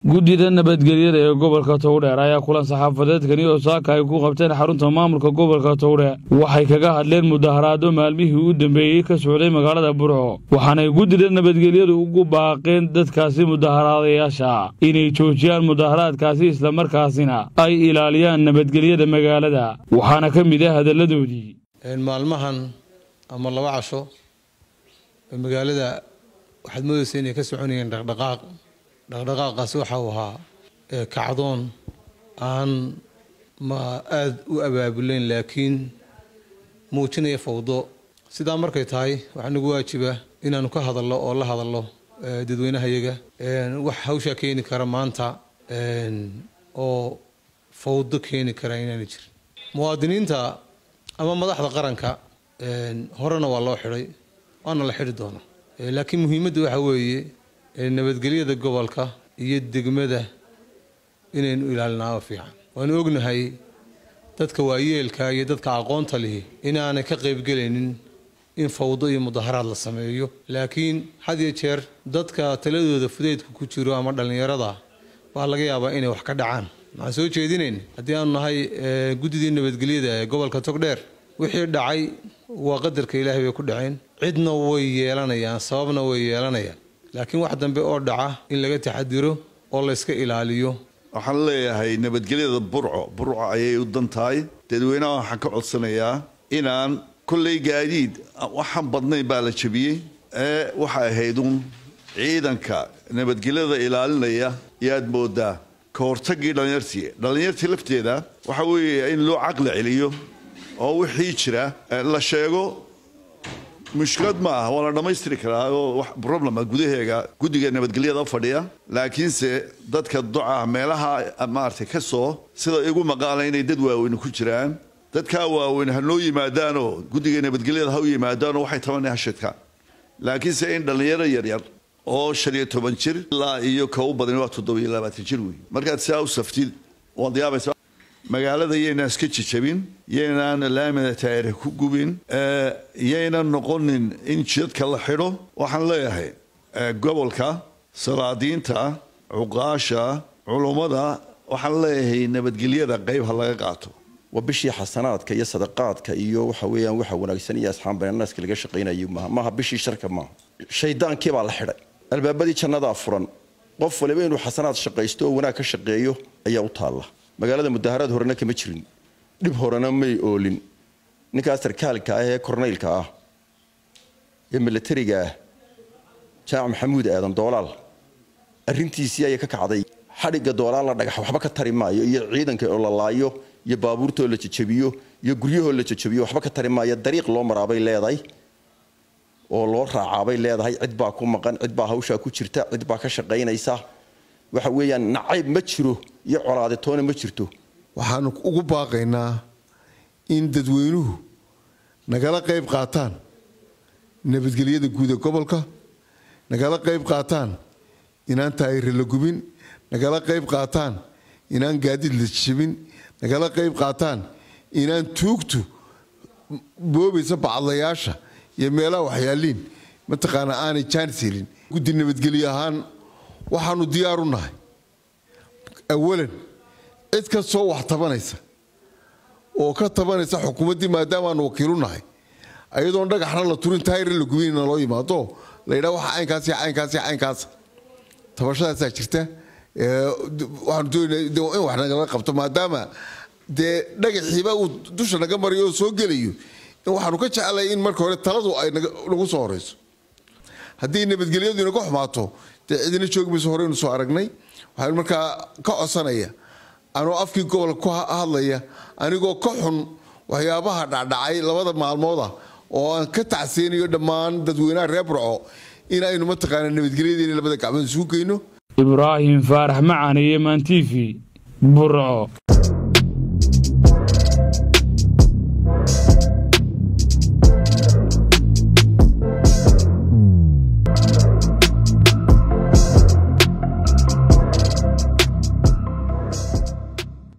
guddida nabadgelyada ee gobolka towdheer ayaa kulan saxaafadeedkani oo saaka ay ku qabteen xarunta maamulka gobolka towdhe waxay kaga hadleen mudaharaado maalmihii u dambeeyey ka socday magaalada burco waxaanay guddida nabadgelyadu ugu baaqeen dadkaasi mudaharaadayaasha inay joojiyaan mudaharaadkaasi islamarkaasina ay ilaaliyaan nabadgelyada magaalada waxaana ka mid ah hadalladoodii maalmahan ama laba casho magaalada waxaad moodaysa inay ka soconayeen dhaqdhaqaaq dhaqdhaqaaqaasi waxa uu ahaa kacdoon aan ma aada u abaabulayn laakiin muujinaya fawdo sidaa markay tahay waxaa nagu waajiba inaanu ka hadalno oo la hadalno dadweynahayaga wax hawshaa keeni kara maanta oo fawdo keeni kara inaana jirin muwaadiniinta ama madaxda qaranka horena waa loo xidhay waana la xidhi doonaa laakiin muhiimadda waxa weeye nabadgelyada gobolka iyo degmada inaynu ilaalinaaba fiican waanu ognahay dadka waayeelka iyo dadka aqoonta lihi inaanay ka qaybgelaynin in fawdo iyo mudaharaad la sameeyo laakiin had iyo jeer dadka taladooda fudeydka ku jiro ama dhallinyarada baa laga yaabaa inay wax ka dhacaan maxaan soo jeedinayn haddii aanu nahay guddidii nabadgelyada ee gobolka togdheer wixii dhacay waa qadarka ilaahay bay ku dhaceen cidna way yeelanayaan sababna way yeelanayaan laakiin wax dambe oo dhaca in laga taxadiro oo layska ilaaliyo waxaan leeyahay nabadgelyada burco burco ayay u dan tahay dadweynaha waxaan ka codsanayaa inaan kolley gaadiid waxaan badnayn baa la jabiyey ee waxay ahayd uun ciidanka nabadgelyada ilaalinaya yaad moodaa ka hortagii dhallinyartii dhallinyartii lafteeda waxa weeye in loo caqli celiyo oo wixii jira la sheego mushkilad ma ah waa la dhammaystiri karaa oo problema gudaheega guddiga nabadgelyada fadhiya laakiinse dadka duca meelaha maaragtay ka soo sida igu maqaala inay dad waaweyn ku jiraan dadkaa waaweyn ha noo yimaadaanoo guddiga nabadgelyada ha u yimaadaanoo waxay tabanay hashidka laakiinse in dhallinyaro yaryar oo shan iyo toban jir ilaa iyo ka u badan waa toddobiyo labaatan jir wey markaad sidaa u saftid waad yaabaysa magaalada yaynaan iska jijabin yaynaan laamida taayire ku gubin yaynan noqonin in jidadka la xidho waxaan leeyahay gobolka salaadiinta cuqaasha culummada waxaan leeyahay nabadgelyada qayb ha laga qaato waa bishii xasanaadka iyo sadaqaadka iyo waxa weeyaan waxa wanaagsan iyo asxaan bananaaska laga shaqaynayo maaha maaha bishii sharka maaha shaydaankii baa la xidhay albaabadii jannadaa furan qof waliba inuu xasanaad shaqaysto oo wanaag ka shaqeeyo ayaa u taalla magaalada mudaharaad horena kama jirin dhib horena may oolin ninkaas sarkaalka ah ee kornaylka ah ee milatariga ah jaamac maxamuud aadan doolaal arrintiisii ayay ka kacday xadhigga doolaal la dhagax waxba ka tari maayo iyo ciidanka oo la laayo iyo baabuurtoo la jajabiyo iyo guryahoo la jajabiyo waxba ka tari maayo dariiq loo maraabay leedahay oo loo raacaabay leedahay cid baa ku maqan cid baa hawshaa ku jirta cid baa ka shaqaynaysa waxa weeyaan nacayb ma jiro iyo colaaditoona ma jirto waxaanu ugu baaqaynaa in dadweynuhu nagala qayb qaataan nabadgelyada guud ee gobolka nagala qayb qaataan inaan taayire la gubin nagala qayb qaataan inaan gaadiid la jabin nagala qayb qaataan inaan tuugtu boobaysa bacadlayaasha iyo meelaha waxyaaliin mataqaana aanay jaanis helin guddi nabadgelye ahaan waxaanu diyaaru nahay awalan cid kastoo wax tabanaysa oo ka tabanaysa xukuumaddii maadaamaanu wakiilu nahay ayadoon dhagaxna la turin taayir la gubinna loo yimaado la yidhaha waxa caynkaas iyo caynkaas iyo caynkaas tabashadaasaa jirta waxaanu doonayna in wax nagala qabto maadaama dee dhagaxiiba uu dusha naga marayo oo soo gelayo in waxaanu ka jeclay in marka hore taladu ay nagu soo horeyso haddii nabadgelyadu inaga xumaato dee cidina joogi mayso horeynu soo aragnay waxaan markaa ka codsanaya anoo afkii gobolka ku hadlaya anigoo ka xun waxyaabaha dhacdhacay labada maalmooda oo aan ka tacseynayo dhammaan dadweynaha reer burco in aynu mataqaana nabadgelyadeena labada gacmood isugu geyno ibraahim faarax macaan iyo maan t v burco